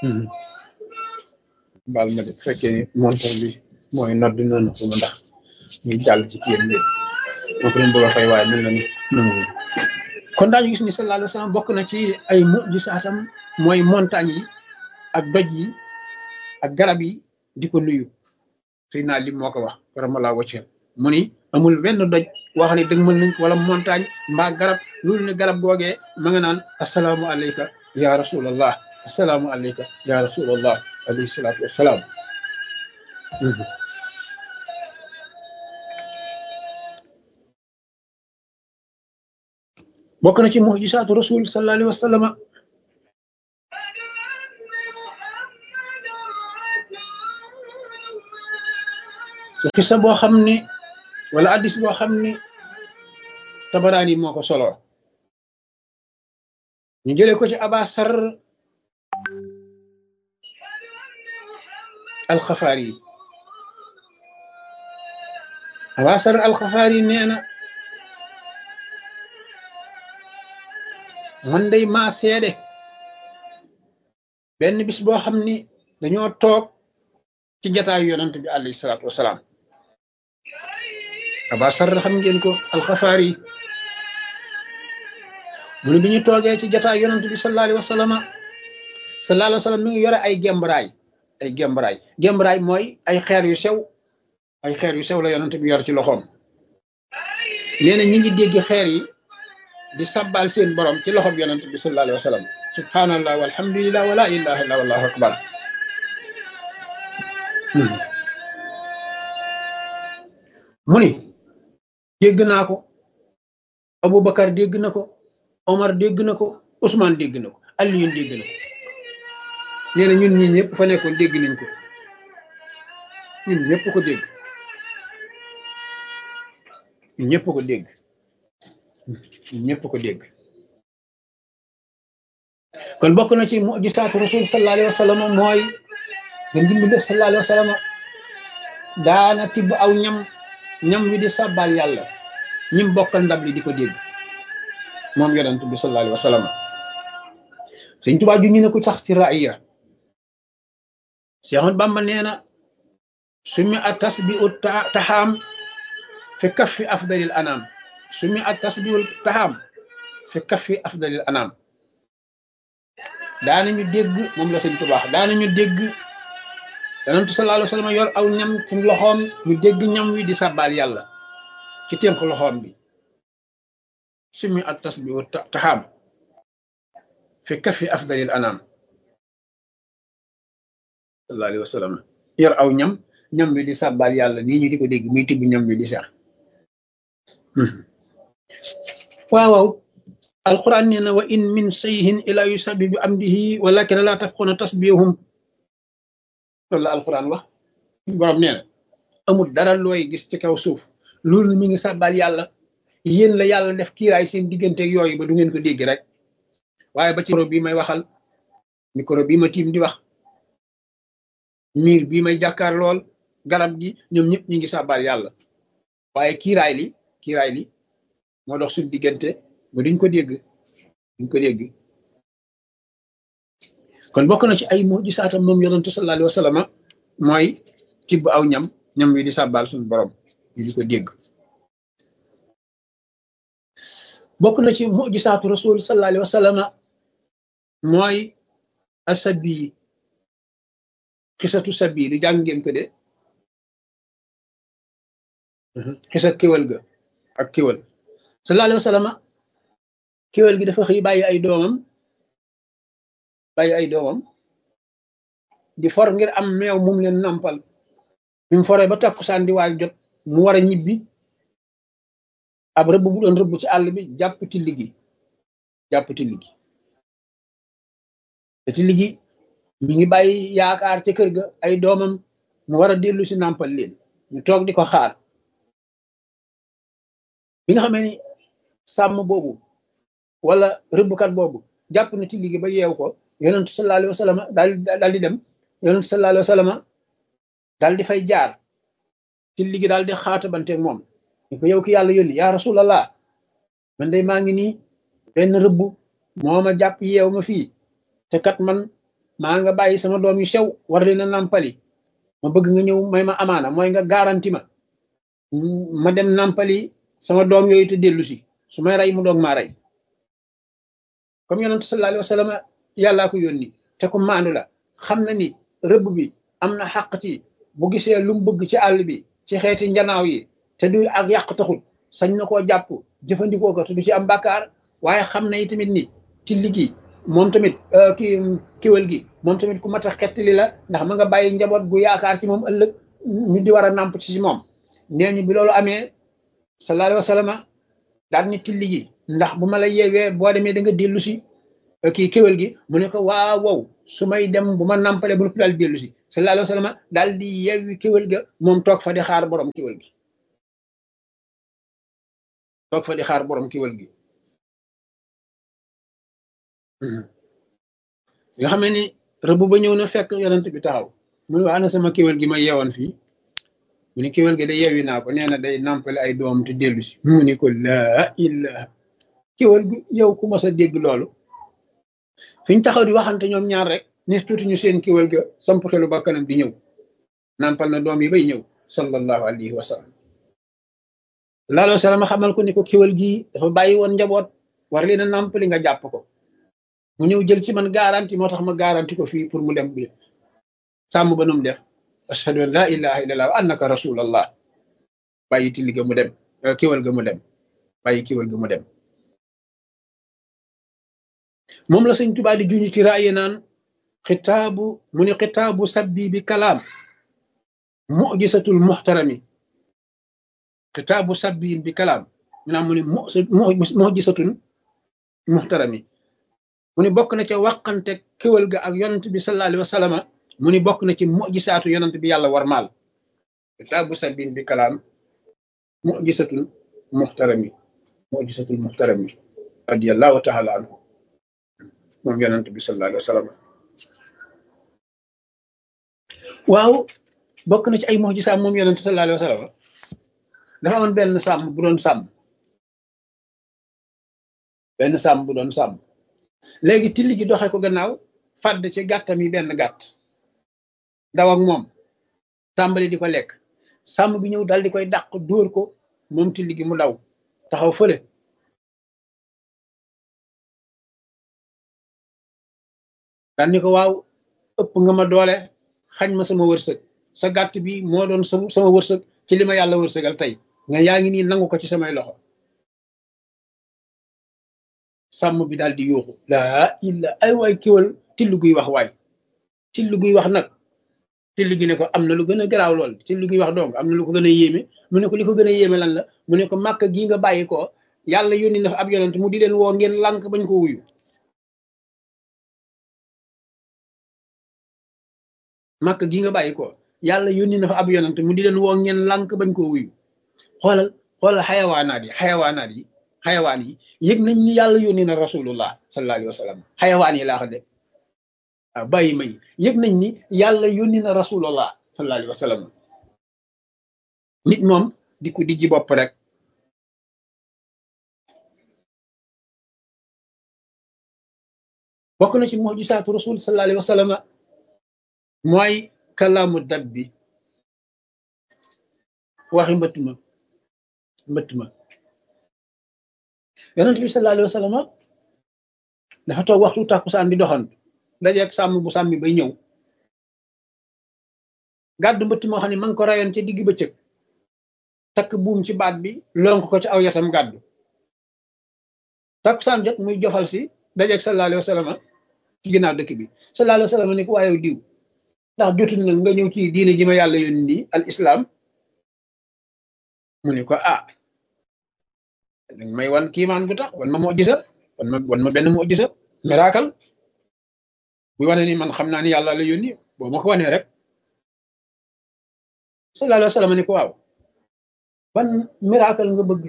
baal ma de fekkee ni montor bi mooy nodd noonu ko ma ndax ñu jàll ci kii bi moo ko doon bëgg a fay waaye mel na ni nangu kon daañu gis ni sallallahu alayhi wa sallam bokk na ci ay mujjisaatam mooy montagne yi ak doj yi ak garab yi di ko nuyu suy naa lim moo ko wax karamalaa wacce mu ni amul benn doj wax ne dëgg mën nañ ko wala montagne mbaa garab loolu ne garab googee ma nga naan asalaamu alayka ya rasulallah asalaamu alayka ya rasulallah alayhi salaatu wassalaam bokk na ci mujisaatu rasul sallallahu alayhi wa sallama xisa boo xam ni wala addis boo xam ni tabaraani moo ko solo ñu jëlee ko ci abasar alxafaari yi abasar alxafaari yi nee na man day maa seede benn bis boo xam ni dañoo toog ci jataayu yonant bi alayhi salaatu wasalaam abasar xam ngeen ko alxafaari yi mu ne bi ñu toogee ci jataay yonant bi sallallahu alayhi wa sallam sallallahu alayhi wa sallam mi ngi yore ay gembraay ay gembraay gembraay mooy ay xeer yu sew ay xeer yu sew la yonant bi yor ci loxoom nee na ñi ngi dégg xeer yi di sabbal seen borom ci loxoom yonant bi sallallahu alayhi wa sallam subhanallah walhamdulillah wala ilaha illa wallahu akbar mu ni dégg naa ko Aboubacar dégg na ko Omar dégg na ko Ousmane dégg na ko Alioune dégg na ko nee na ñun ñii ñëpp fa nekkoon dégg nañ ko ñun ñëpp ko dégg ñun ñëpp ko dégg ñun ñëpp ko dégg kon bokk na ci mujisaatu rasul sallallahu alayhi wa sallam mooy nga dimbi def sallallahu alayhi wa sallam daana tibb aw ñam ñam wi di sàbbal yàlla ñim bokkal ndab li di ko dégg moom yonent bi sallallahu alayhi wa sallam sëñ Tuubaa ju ñu ne ko sax ci raaya Cheikh Ahmad Bamba nee na sumi a tasbiu taxaam fi kaffi afdalil anam sumi a tasbiu taxaam fi kaffi afdalil anam daanañu dégg moom la sëñ Tuubaa daanañu dégg yonent sallallahu alayhi wa sallam yor aw ñam ci loxoom ñu dégg ñam wi di sàbbaal yàlla ci ténk loxoom bi sumi at tasbihu taxaam fi kafi afdalil anam sallallahu alayhi wa sallam yor aw ñam ñam wi di sàbbaal yàlla nii ñu di ko dégg muy tibb ñam wi di seex waaw waaw alquran nee na wa in min sayhin ila yusabbi bi amdihi walakin la tafquna tasbihum loolu la alquran wax borom nee na amul dara looy gis ci kaw suuf loolu mi ngi sàbbal yàlla yéen la yàlla def kiiraay seen diggante yooyu ba du ngeen ko dégg rek waaye ba ci micro bii may waxal micro bii ma tiim di wax miir bii may jàkkaar lool garab gi ñoom ñëpp ñu ngi sàbbal yàlla waaye kiiraay li kiiraay li moo dox suñ diggante ba duñ ko dégg duñ ko dégg kon bokk na ci ay mujisaatam moom yonentu sallallahu alayhi wa sallam mooy tibb aw ñam ñam wi di sàbbaal suñu borom ñu di ko dégg bokk na ci mujisaatu rasul sallallahu alayhi wa sallam mooy asabi xisatu sabi lu jàng ngeen ko de xisa kéwal ga ak kéwal sallallahu alayhi wa sallam kéwal gi dafa xëy bàyyi ay doomam bàyyi ay doomam di for ngir am meew mum leen nampal bi mu foree ba takkusaan di waaj jot mu war a ñibbi ab rëbb bu doon rëbb ci àll bi jàpp tilli gi jàpp tilli gi te tilli gi mi ngi bàyyi yaakaar ca kër ga ay doomam mu war a dellu si nampal leen ñu toog di ko xaar bi nga xamee ni sàmm boobu wala rëbbkat boobu jàpp na tilli gi ba yeew ko yonent sallallahu alayhi wa sallam daal daal di dem yonent sallallahu alayhi wa sallam daal di fay jaar ci ligi daal di xaatabanteeg moom ñu ko yow ki yàlla yónni yaa rasulallah man day maa ngi nii benn rëbb moo ma jàpp yeew ma fii te kat man maa nga bàyyi sama doom yu sew war leen a nàmpali ma bëgg nga ñëw may ma amaana mooy nga garanti ma ma dem nàmpali sama doom yooyu te dellu si su may rey mu doog maa rey comme yonent sallallahu alayhi wa sallam yàllaa ko yónni te ko maandu la xam na ni rëbb bi am na xàq ci bu gisee lu mu bëgg ci àll bi ci xeeti njanaaw yi te du ak yàq taxul sañ na koo jàpp jëfandikoo ko te du ci am bàkkaar waaye xam na tamit ni ci liggéey moom tamit ki kiwal gi moom tamit ku mat a xettali la ndax ma nga bàyyi njaboot gu yaakaar ci moom ëllëg ñu di war a nàmp ci moom nee ñu bi loolu amee sallallahu alayhi wa sallam daal ni tilli gi ndax bu ma la yeewee boo demee da nga dellu si kii kéwél gi mu ne ko waaw wow su may dem bu ma nàmpalee bu noppi daal dellu si sallallahu alayhi wa sallam daal di yeewi kéwél ga moom toog fa di xaar borom kéwél gi toog fa di xaar borom kéwél gi nga xam ni rëbb ba ñëw na fekk yonent bi taxaw mu ne waa ana sama kéwél gi ma yeewoon fii mu ne kéwél gi da yeewi naa ko nee na day nàmpale ay doom te dellu si mu ne ko laa ilaha kéwél gi yow ku mas a dégg loolu fi ñu taxaw di waxante ñoom ñaar rek ni tuuti ñu seen kéwél ga samp xelu ba kanam di ñëw nàmpal na doom yi bay ñëw sallallahu alayhi wa sallam laaloo salama xamal ko ni ko kéwél gi dafa bàyyi woon njaboot war leen a nàmpali nga jàpp ko mu ñëw jël ci man garanti moo tax ma garanti ko fii pour mu dem bi sàmm ba nu mu def ashhadu an la ilaha illallah wa annaka rasulallah bàyyi tilli ga mu dem kéwél ga mu dem bàyyi kéwél ga mu dem moom la sëñ Tuubaa di juñu ci raaye naan xitaabu mu ni xitaabu sabbi bi kalaam mujisatul muxtarami xitaabu sabbi bi kalaam mu naam mu ni mujisatun muxtarami mu ni bokk na ca wàqante kéwal ga ak yonent bi sallallahu alayhi wa sallam mu ni bokk na ci mujisaatu yonent bi yàlla war maal xitaabu sabbi bi kalaam mujisatul muxtarami mujisatul muxtarami radiyallahu taala anhu moom yonent bi sallallahu alayhi wa sallam waaw bokk na ci ay mujisaam moom yonent sallallahu alayhi wa sallam dafa amoon benn sàmm bu doon sàmm benn sàmm bu doon sàmm léegi tilli gi doxe ko gannaaw fàdd ci gàttam yi benn gàtt daw ak moom tàmbali di ko lekk sàmm bi ñëw dal di koy dàq dóor ko moom tilli gi mu daw taxaw fële daan ni ko waaw ëpp nga ma doole xañ ma sama wërsëg sa gàtt bi moo doon sama wërsëg ci li ma yàlla wërsëgal tey nga yaa ngi nii nangu ko ci samay loxo sàmm bi daal di yuuxu laa illa ay waay kiwal tillu guy wax waay tillu guy wax nag tillu gi ne ko am na lu gën a garaaw lool tillu guy wax donc am na lu ko gën a yéeme mu ne ko li ko gën a yéeme lan la mu ne ko màkk gii nga bàyyi ko yàlla yónni na fa ab yonent mu di leen woo ngeen lànk bañ ko wuyu màkk gii nga bàyyi ko yàlla yónni na fa ab yonent mu di leen woo ngeen lànk bañ koo wuyu xoolal xoolal xayawaanaat yi xayawaanaat yi xayawaan yi yëg nañ ni yàlla yónni na rasulullah sallallahu alayhi wa sallam xayawaan yi laa ko de waaw bàyyi may yëg nañ ni yàlla yónni na rasulullah sallallahu alayhi wa sallam nit moom di ko dijji bopp rek bokk na ci mujisaatu rasul sallallahu alayhi wa sallam mooy kalaamu dab bi waxi mbëtt ma mbëtt ma yonent bi sallallahu alayhi wa sallam dafa toog waxtu tàkkusaan di doxantu dajeeg sàmm bu sàmmi bay ñëw gàddu mbëtt moo xam ne ma ngi ko rayoon ca digg bëccëg takk buum ci baat bi lonk ko ci aw yatam gàddu tàkkusaan jot muy jofal si dajeeg sallallahu alayhi wa sallam ci ginnaaw dëkk bi sallallahu alayhi wa sallam ni ko waaye diw ndax jotul nag nga ñëw ci diine ji ma yàlla yónni nii al islam mu ne ko ah dañ may wan kiimaan bu tax wan ma moo gisa wan ma wan ma benn moo gisa miracle bu wane ni man xam naa ni yàlla la yónni boo ma ko wanee rek sallallahu alayhi wa sallam ni ko waaw ban miracle nga bëgg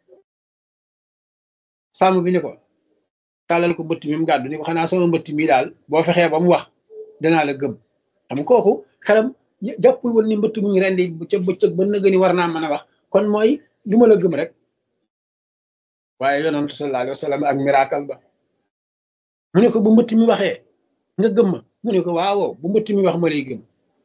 sàmm bi ni ko tàllal ko mbëtt mi mu gàddu ni ko xanaa sama mbëtt mi daal boo fexee ba mu wax danaa la gëm xam kooku xelam jàppul woon ni mbëtt mu ngi rendi ca bëccëg ba nëgë ni war naa mën a wax kon mooy lu ma la gëm rek waaye yonent sallallahu alayhi wa sallam ak miracle ba mu ne ko bu mbëtt mi waxee nga gëm ma mu ne ko waaw bu mbëtt mi wax ma lay gëm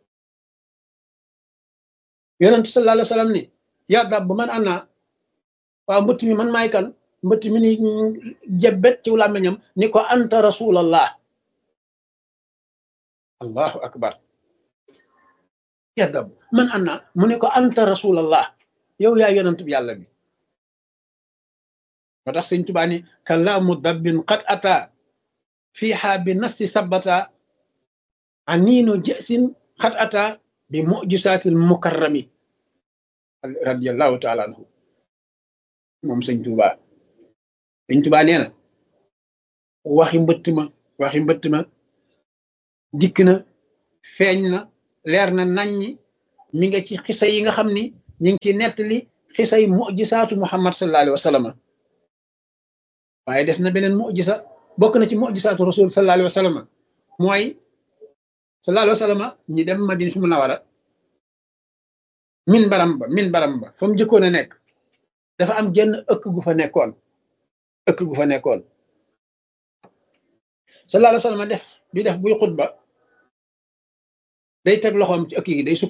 yonent sallallahu alayhi wa sallam ni yaa dab ba man ana waaw mbëtt mi man maay kan mbëtt mi ni jebbet ci làmmiñam ni ko anta rasulallah allahu akbar yaa dab man ana mu ne ko anta rasulallah yow yaa yonent bi yàlla bi moo tax sëñ Tuubaa ni kalaamu dabbin qad ata fiiha bi nasti sabata aniinu jësin qad ata bi mujisaatil mukarrami radiallahu taala anhu moom sëñ Tuubaa sëñ Tuubaa nee na waxi mbëtt ma waxi mbëtt ma dikk na feeñ na leer na naññi mi nga ci xisa yi nga xam ni ñi ngi ci nettali xisay mujisaatu muhammad sallallahu alayhi wa sallam waaye des na beneen mujisa bokk na ci mujisaatu rasul sallallahu alayhi wa sallam mooy sallallahu alayhi wa sallam ñi dem madina fi mu nawara min baram ba min baram ba fa mu jëkkoon a nekk dafa am genn ëkk gu fa nekkoon ëkk gu fa nekkoon sallallahu alayhi wa sallam def di def buy xutba day teg loxoom ci ëkk gi day sukk